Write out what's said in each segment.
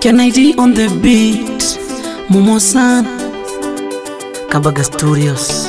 Can I D on the beat? Momo san Kabaga Studios.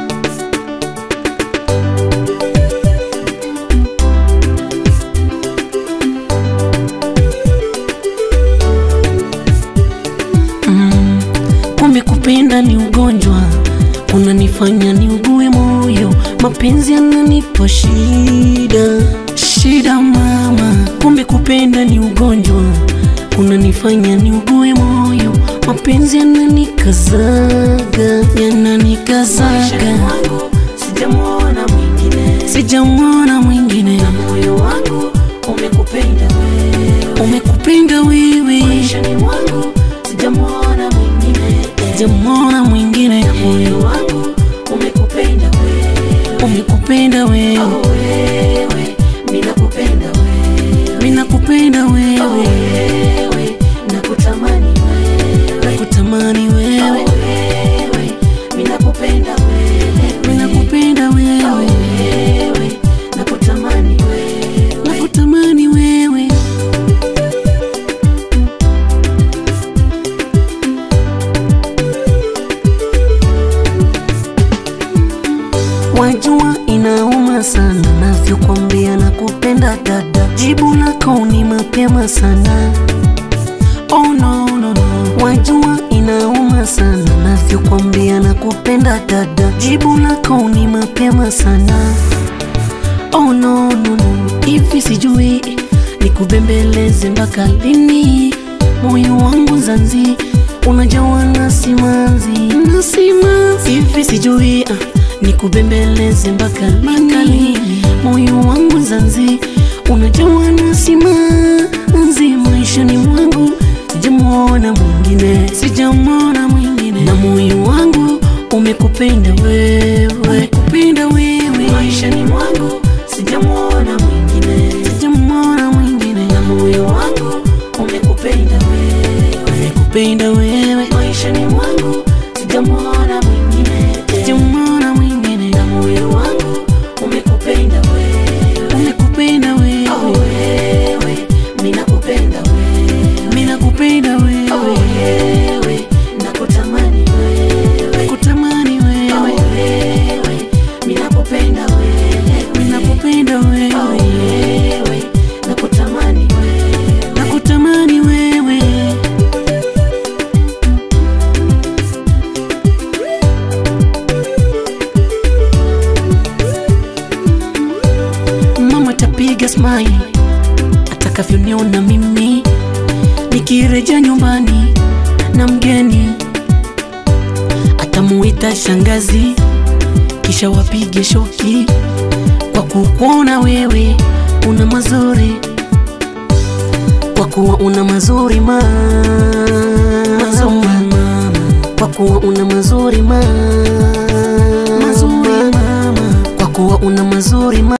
Mm, kumbe kupenda ni ugonjwa unanifanya niugue moyo, mapenzi yananipa shida shida mama. Kumbe kupenda ni ugonjwa unanifanya niugue moyo, mapenzi yananikazaga yananikazaga, Sijamwona mwingine sijamwona mwingine, na moyo wangu umekupenda wewe, umekupenda wewe, maishani mwangu sijamwona mwingine, sijamwona mwingine, moyo wangu umekupenda wewe, umekupenda wewe, oh wewe, mimi nakupenda wewe, mimi nakupenda oh wewe, wewe, nakutamani wewe, nakutamani oh wewe, wewe, mimi nakupenda wewe, mimi nakupenda oh wewe, wewe, nakutamani wewe. nakutamani wewe. Wajua inauma sana navyokwambia na kupenda dada, jibu lako ni mapema sana. Oh no, no, no. Wajua inauma sana navyokwambia na kupenda dada, jibu lako ni mapema sana. Oh no, no, no. Hivi sijui nikubembeleze mpaka lini? Moyo wangu zanzi unajawa na simanzi na simanzi. Hivi sijui ah, nikubembeleze mpaka lini? Moyo wangu zanzi unajawa na simanzi. Maishani mwangu sijamwona mwingine, sijamwona mwingine, na moyo wangu umekupenda wewe, umekupenda wewe maishani mwangu sijamwona mwingine sijamwona mwingine, na moyo wangu umekupenda wewe umekupenda wewe, maishani mwangu sijamwona mwingine sijamwona mwingine, na moyo wangu umekupenda wewe umekupenda oh wewe, wewe mimi nakupenda wewe mimi nakupenda oh wewe, wewe nakutamani wewe kutamani oh wewe, wewe mimi nakupenda wewe mimi nakupenda oh wewe, wewe nakutamani wewe nakutamani wewe. Mama tapiga smile atakavyoniona mimi nikirejea nyumbani na mgeni, atamuita shangazi, kisha wapige shoki kwa kukuona wewe una mazuri, kwa kuwa una mazuri ma mazuri mama, kwa kuwa una mazuri ma mazuri mama, kwa kuwa una mazuri ma